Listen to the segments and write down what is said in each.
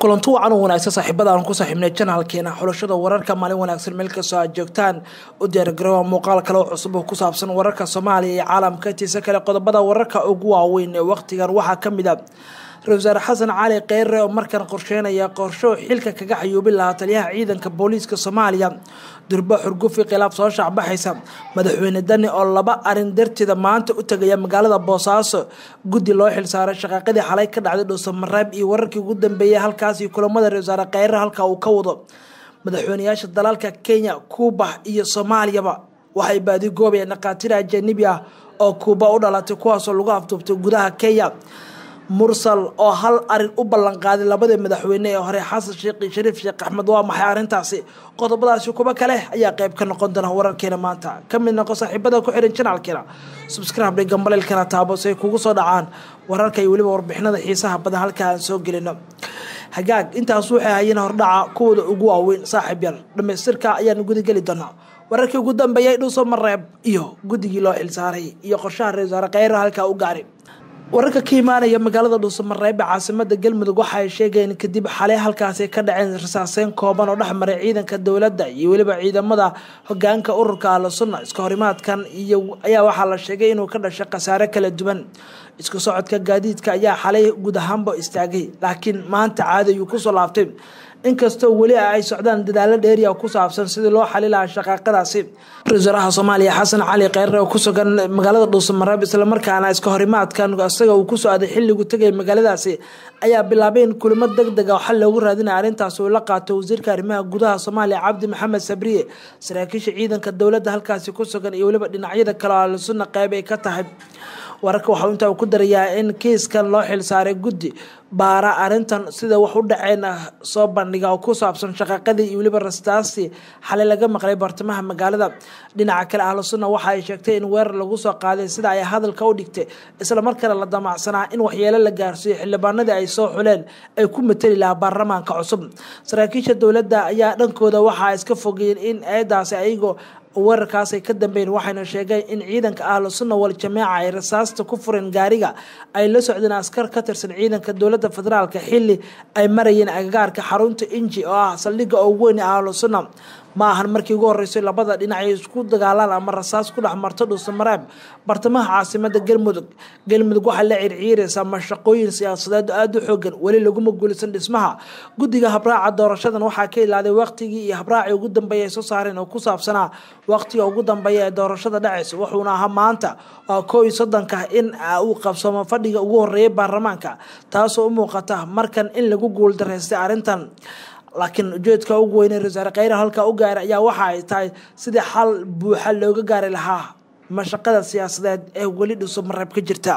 kulanti wacan u wanaagsan saaxiibada aan ku saaxiibnay janaalkeena xulashada wararka maalin wanaagsan meel kastoo aad joogtaan u diyaargaroowa muuqaal kale oo cusub oo ku saabsan wararka soomaaliya iyo caalamka intiisa kale qodobada wararka ugu waaweyn ee waqtigan waxaa ka mid a ra-isul wasaare xasan cali kheyre oo markan qorsheynaya qorsho xilka kaga xayuubin lahaa taliyaha ciidanka booliiska soomaaliya durbo xurgufi khilaaf soo shaacbaxaysa madaxweyne dani oo laba arin darteeda maanta u tegaya magaalada boosaaso guddi loo xilsaaray shaqaaqadii xalay ka dhacday dhuusamareeb iyo wararkii ugu dambeeyay halkaas iyo kulamada ra-isul wasaare kheyre halka uu ka wado madaxweyneyaasha dalalka kenya kuuba iyo soomaaliyaba waxay baadigoobayeen dhakhaatiir ajanibi ah oo kuuba u dhalatay kuwaasoo lagu afduubtay gudaha kenya mursal oo hal arin u ballanqaaday labadii madaxweyne ee hore xasan sheekh iyo shariif sheekh axmed waa maxay arrintaasi qodobadaasi kuba kale ayaa qayb ka noqon doona wararkeena maanta ka mid noqo saaxiibada ku xihan janaalkeena subscribe gambaleelkana taabo si ay kugu soo dhacaan wararka iyo weliba warbixinada xiisaha badan halka aan soo gelino hagaag intaas waxay hayeen hordhaca kuwooda ugu waaweyn saaxiib yal dhamaystirka ayaan gudageli doonaa wararkii ugu dambeeyay dhuuso mareeb iyo guddigii loo xilsaaray iyo qorshaha ra-isul wasaare kheyre halkaa u gaari wararka ka imaanaya magaalada dhuusamareeb ee caasimada galmudug waxa ay sheegeen kadib xalay halkaasi ka dhaceen rasaaseyn kooban oo dhexmaray ciidanka dowladda iyo weliba ciidamada hogaanka ururka ahlu sunna iska horimaadkan iyo ayaa waxaa la sheegay inuu ka dhashay khasaare kala duwan isku socodka gaadiidka ayaa xalay guud ahaanba istaagay laakiin maanta caadi ayuu kusoo laabtay inkastoo weli ay socdaan dadaalo dheeriya ku saabsan sidii loo xali lahaa shaqaaqadaasi ra-isul wasaaraha soomaaliya xasan cali kheyre oo ku sugan magaalada dhuusamareeb islamarkaana iska horimaadkan isaga uu kusoo aaday xilligu tegay magaaladaasi ayaa bilaabay in kulamo deg dega xal loogu raadinaya arrintaas uu la qaato wasiirka arrimaha gudaha soomaaliya cabdi maxamed sabriye saraakiisha ciidanka dowladda halkaasi ku sugan iyo weliba dhinacyada kale oo ahlusunna qeyb ay ka tahay wararka waxau intaa ku darayaa in kiiskan loo xilsaaray guddi baara arrintan sida wax u dhaceen soo bandhiga oo ku saabsan shaqaaqadii iyo weliba rastaasi xalay laga maqlay bartamaha magaalada dhinaca kale ahlu sunna waxa ay sheegtay in weerar lagu soo qaaday sida ay hadalka u dhigtay islamarkaana la damacsanaa in waxyeelo la gaarsiiyo xildhibaanadii ay soo xuleen ay ku mateli lahaa baarlamaanka cusub saraakiisha dowladda ayaa dhankooda waxaa iska fogeyeen in eedaasi ayagoo weerarkaas ay ka dambeyn waxayna sheegeen in ciidanka ahlu sunna wal jameeca ay rasaasta ku fureen gaariga ay la socdeen askar ka tirsan ciidanka dowladda federaalk xili ay marayeen agagaarka xarunta inji oo ah saldhigga ugu weyn ee ahlu sunna ma ahan markii ugu horeysay labada dhinac ay isku dagaalaan ama rasaas ku dhex marto dhuusamareeb bartamaha caasimada galmudug galmudug waxaa la circiiraysaa mashaqooyin siyaasadeed aada u xoogan weli laguma guulaysan dhismaha guddiga habraaca doorashadan waxaa ka ilaaday waqtigii iyo habraacii ugu dambeeya ay soo saareen oo ku saabsanaa waqtiga ugu dambeeya ee doorashada dhacaysa wuxuuna ahaa maanta waa koo iyo soddonka in uu qabsoomo fadhiga ugu horeeyay baarlamaanka taasoo u muuqata markan in lagu guuldaraystay arrintan laakiin ujeedka ugu weyn ee ra-isul kheyre halkaa u gaaray ayaa waxa ay tahay sidii xal buuxa looga gaari lahaa mashaqada siyaasadeed ee weli dhuusamareeb ka jirta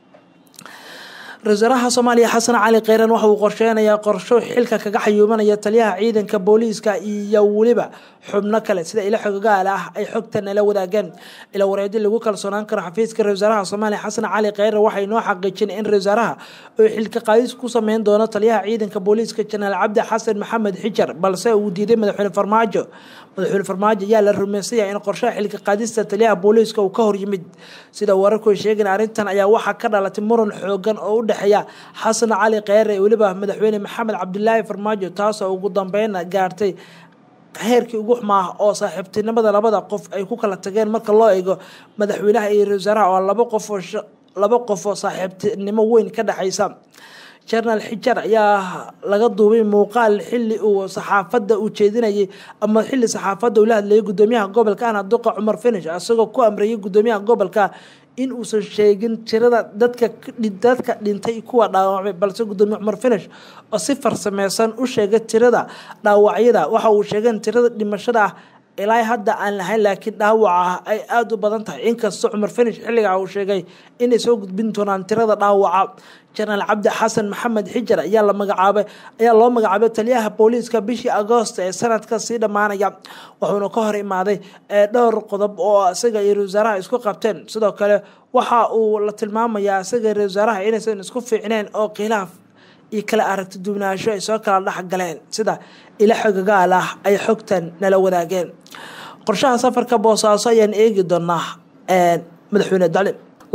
ra-isul wasaaraha soomaaliya xasan cali kheyren waxa uu qorsheynayaa qorsho xilka kaga xayuumanaya taliyaha ciidanka booliiska iyo weliba xubno kale sida ilo xogogaal ah ay xogta nala wadaageen ila wareedi lagu kalsoonaan karo xafiiska ra-isul wasaaraha soomaaliya xasan cali kheyre waxay noo xaqiijin in ra-isul wasaaraha uu xilka qaadis ku sameyn doono taliyaha ciidanka booliiska janaal cabdi xasan maxamed xijar balse uu diiday madaxweyne farmaajo madaxweyne farmaajo ayaa la rumeysanya in qorshaha xilka qaadista taliyaha booliiska uu ka hor yimid sida wararku ay sheegeen arrintan ayaa waxaa ka dhalatay muran xoogan oo u dhexeeya xasan cali kheyre iyo weliba madaxweyne maxamed cabdilaahi farmaajo taasoo ugu dambeyna gaartay heerkii ugu xumaa oo saaxiibtinimada labada qof ay ku kala tageen marka loo eego madaxweynaha iyo ra-isul wasaaraha oo laba qof oo laba qof oo saaxiibtinimo weyn ka dhexaysa jenaraal xijar ayaa laga duubay muuqaal xili uu saxaafadda uu jeedinayay ama xili saxaafadda uu la hadlayay gudoomiyaha gobolka ana duqa cumar finish isagoo ku amreeyay gudoomiyaha gobolka in uusan sheegin tirada dadka dadka dhintay kuwa dhaawacmay balse gudoomiye cumar finish oo si farsameysan u sheegay tirada dhaawacyada waxa uu sheegeen tirada dhimashada ah ilaa hadda aan lahayn laakiin dhaawaca ay aada u badan tahay inkastoo cumar finish xilligaa uu sheegay inay soo gudbin doonaan tirada dhaawaca jenaraal cabdi xasan maxamed xijar ayaa la magacaabay ayaa loo magacaabay taliyaha booliiska bishii agoost ee sanadka sii dhammaanaya wuxuuna ka hor imaaday dhowr qodob oo isaga iyo ra-isul wasaaraha isku qabteen sidoo kale waxa uu la tilmaamayaa isaga ra-isul wasaaraha inaysan isku fiicneen oo khilaaf iyo kala aragti duwanaansho ay soo kala dhexgaleen sida ila xogagaal ah ay xogtan nala wadaageen qorshaha safarka boosaaso ayaan eegi doonaa madaxweyne dali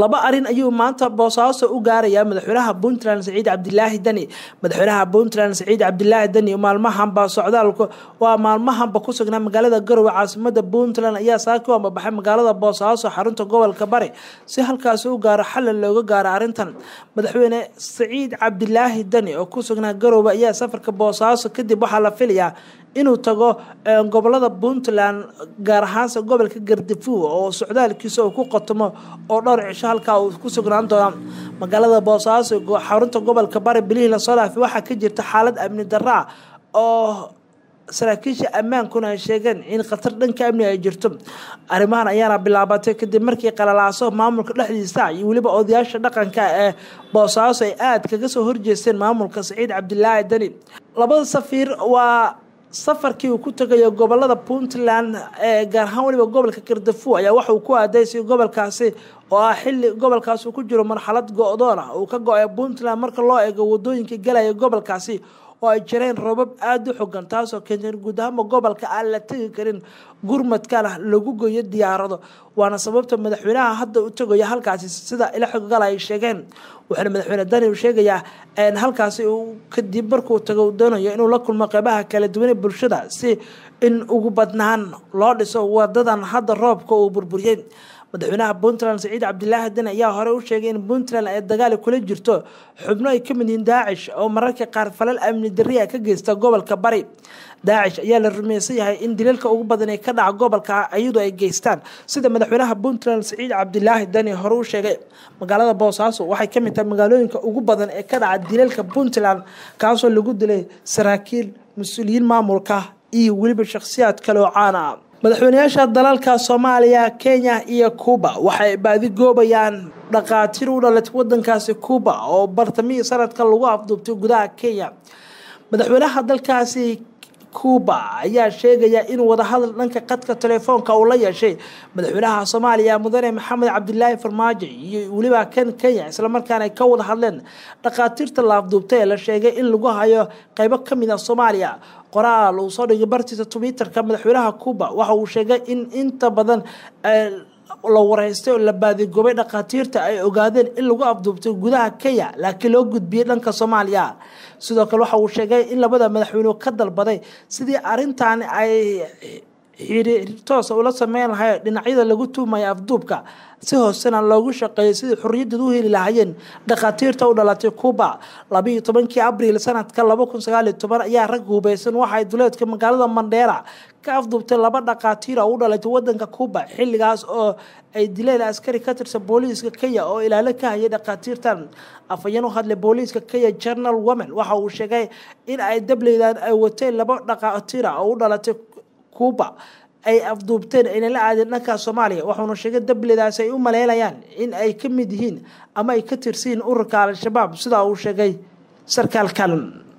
laba arin ayuu maanta boosaaso u gaarayaa madaxweynaha puntland saciid cabdilaahi deni madaxweynaha puntland saciid cabdilaahi deni maalmahanba socdaalku waa maalmahanba ku sugnaa magaalada garowe caasimada puntland ayaa saaki u ambabaxay magaalada boosaaso xarunta gobolka bari si halkaasi u gaaro xalal looga gaaro arrintan madaxweyne saciid cabdilaahi deni oo ku sugnaa garowe ayaa safarka boosaaso kadib waxaa la filayaa inuu tago gobolada puntland gaar ahaanse gobolka gardafuw oo socdaalkiisa uu ku qotomo oo dhowr cisho halkaa uu ku sugnaan doona magaalada boosaaso xarunta gobolka bari bilihii lasoo dhaafay waxaa ka jirta xaalad amni darro ah oo saraakiisha ammaankuna ay sheegeen in khatar dhanka amni ay jirto arrimahan ayaana bilaabatay kadib markii qalalaaso maamulka dhexdiisa iyo weliba odayaasha dhaqanka ee boosaaso ay aada kaga soo horjeesteen maamulka saciid cabdilaahi deni labada safiir waa safarkii uu ku tagayo gobolada puntland ee gaar ahaan weliba gobolka gardafu ayaa waxa uu ku aadaysay gobolkaasi oo ah xilli gobolkaasi uu ku jiro marxalad go-doon ah uu ka go-ay puntland marka loo eego wadooyinka galaya gobolkaasi oo ay jireen roobab aada u xogan taasoo keentay guud ahaanba gobolka aan la tegi karin gurmadkana lagu goyo diyaarado waana sababta madaxweynaha hadda u tagayo halkaasi sida ila xoggal ay sheegeen waxaana madaxweyne dani uu sheegayaa halkaasi uu kadib markuu tago uu doonayo inuu la kulmo qeybaha kala duwan ee bulshada si in ugu badnaan loo dhiso wadadan hadda roobka uu burburiyey madaxweynaha puntland saciid cabdilaahi deni ayaa hore u sheegay in puntland ay dagaali kula jirto xubno ay ka mid yihiin daacish oo mararka qaar falal amni darriya ka geysta gobolka bari daacish ayaa la rumaysan yahay in dilalka ugu badan ee ka dhaca gobolka iyadoo ay geystaan sida madaxweynaha puntland saciid cabdilaahi deni hore u sheegay magaalada boosaaso waxay ka mid tahay magaalooyinka ugu badan ee ka dhaca dilalka puntland kaasoo lagu dilay saraakiil mas-uuliyiin maamulka iyo weliba shakhsiyaad kale oo caana ah madaxweynayaasha dalalka soomaaliya kenya iyo cuuba waxay baadi goobayaan dhaqaatiir u dhalatay wadankaasi cuuba oo bartamihii sanadka lagu afduubtay gudaha kenya madaxweynaha dalkaasi cuuba ayaa sheegaya in wadahadal dhanka qadka telefoonka uu la yeeshay madaxweynaha soomaaliya mudane maxamed cabdilaahi farmaajo iyo weliba kan kenya islamarkaana ay ka wada hadleen dhaqaatiirta la afduubtay ee la sheegay in lagu hayo qeybo kamid a soomaaliya qoraal uu soo dhigay bartiisa twitterka madaxweynaha cuuba waxa uu sheegay in inta badan la wareystay oo la baadigobay dhaqaatiirta ay ogaadeen in lagu afduubtay gudaha kenya laakiin loo gudbiyey dhanka soomaaliya sidoo kale waxa uu sheegay in labada madaxweyne ka dalbaday sidii arintan ay xiriir toosa ula sameyn lahay dhinacyada lagu tuumaya afduubka si hoosena loogu shaqeeyo sidii xorriyadeed u heli lahaayeen dhakhaatiirta u dhalatay cuuba labayo tobankii abriil sanadka laba kun sagaaliyo toban ayaa rag hubeysan waxaay duleedka magaalada mandheera ka afduubtay laba dhakhaatiir oo u dhalatay wadanka cuuba xilligaas oo ay dileen askari ka tirsan booliiska kenya oo ilaalo ka hayay dhakhaatiirtan afhayeen u hadlay booliiska kenya general women waxa uu sheegay in ay dableydan ay wateen laba dhakhaatiira oo u dhalatay cuuba ay afduubteen ayna la aadeen dhanka soomaaliya waxauna sheegay dabledaas ay u maleynayaan in ay ka mid yihiin ama ay ka tirsiyiin ururka al-shabaab sidaa uu sheegay sarkaalkan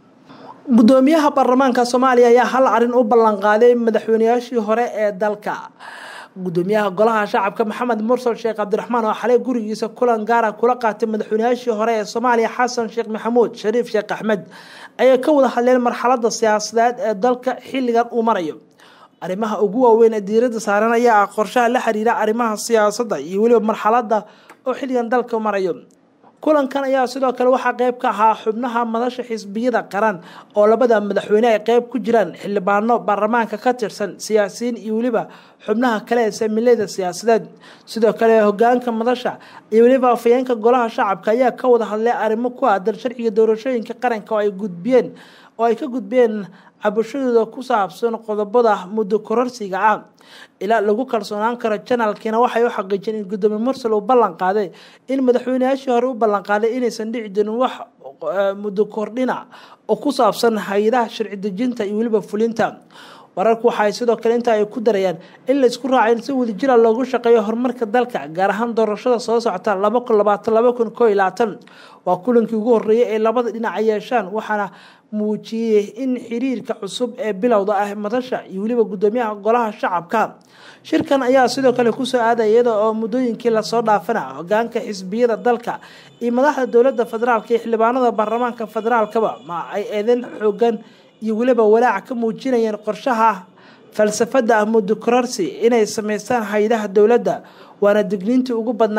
gudoomiyaha baarlamaanka soomaaliya ayaa hal arin u ballanqaaday madaxweynayaashii hore ee dalka gudoomiyaha golaha shacabka maxamed mursal sheekh cabdiraxmaan oo xalay gurigiisa kulan gaara kula qaatay madaxweynayaashii hore ee soomaaliya xasan sheekh maxamuud shariif sheekh axmed ayay ka wada hadleen marxalada siyaasadeed ee dalka xilligan uu marayo arrimaha ugu waaweyn ee diiradda saaran ayaa ah qorshaha la xiriira arrimaha siyaasadda iyo weliba marxaladda oo xilligan dalka marayo kulankan ayaa sidoo kale waxaa qeyb ka ahaa xubnaha madasha xisbiyada qaran oo labada madaxweyne ay qeyb ku jiraan xildhibaano baarlamaanka ka tirsan siyaasiyiin iyo weliba xubnaha kale ee saamileyda siyaasadeed sidoo kale hogaanka madasha iyo weliba afayeenka golaha shacabka ayaa ka wada hadlay arrimo ku aadan sharciga doorashooyinka qaranka oo ay gudbiyeen oo ay ka gudbeen cabashadooda ku saabsan qodobada muddo kororsiga ah ilaa lagu kalsoonaan karo janaalkiina waxay u xaqiijiyeen in gudoomiye mursal uu ballan qaaday in madaxweynayaashii hore u ballan qaaday inaysan dhici jirin wax muddo kordhina oo ku saabsan hay-adaha sharci dejinta iyo weliba fulinta wararku waxaay sidoo kale inta ay ku darayaan in la isku raacay in si wadajira loogu shaqeeyo horumarka dalka gaar ahaan doorashada soo socota laba kun labaatan laba kun koo iyo labaatan waa kulankii ugu horreeyay ee labada dhinac ay yeeshaan waxaana muujiyey in xiriirka cusub ee bilowda ah madasha iyo weliba gudoomiyaha golaha shacabka shirkan ayaa sidoo kale kusoo aaday iyada oo muddooyinkii lasoo dhaafana hogaanka xisbiyada dalka iyo madaxda dowladda federaalka iyo xildhibaanada baarlamaanka federaalkaba ma ay eedeyn xoogan iyo weliba walaaca ka muujinayeen qorshaha falsafada ah muddo kororsi inay sameystaan hay-adaha dowladda waana digniintii ugu badnaa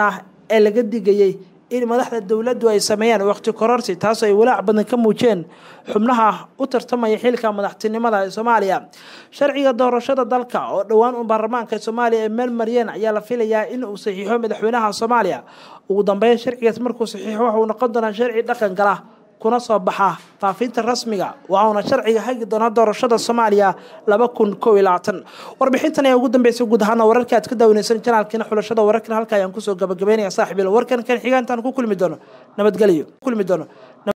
ee laga digayey in madaxda dowladdu ay sameeyaan waqti kororsi taasoo ay walaac badan ka muujeen xubnaha u tartamaya xilka madaxtinimada ee soomaaliya sharciga doorashada dalka oo dhowaan u baarlamaanka soomaaliya ay meel mariyeen ayaa la filayaa in uu saxiixo madaxweynaha soomaaliya ugu dambeyn sharcigaas markuu saxiixo waxa uu noqon doonaa sharci dhaqan gala kuna soo baxa faafinta rasmiga waxauna sharciga hagi doonaa doorashada soomaaliya laba kun kow iyo labaatan warbixintan ayaa ugu dambeysay guud ahaana wararka aad ka daawanaysan janaalkiina xulashada wararkan halka ayaan kusoo gabagabeynaya saaxiibil warkan kan xigaantaan ku kulmi doono nabadgelyo kulmi doono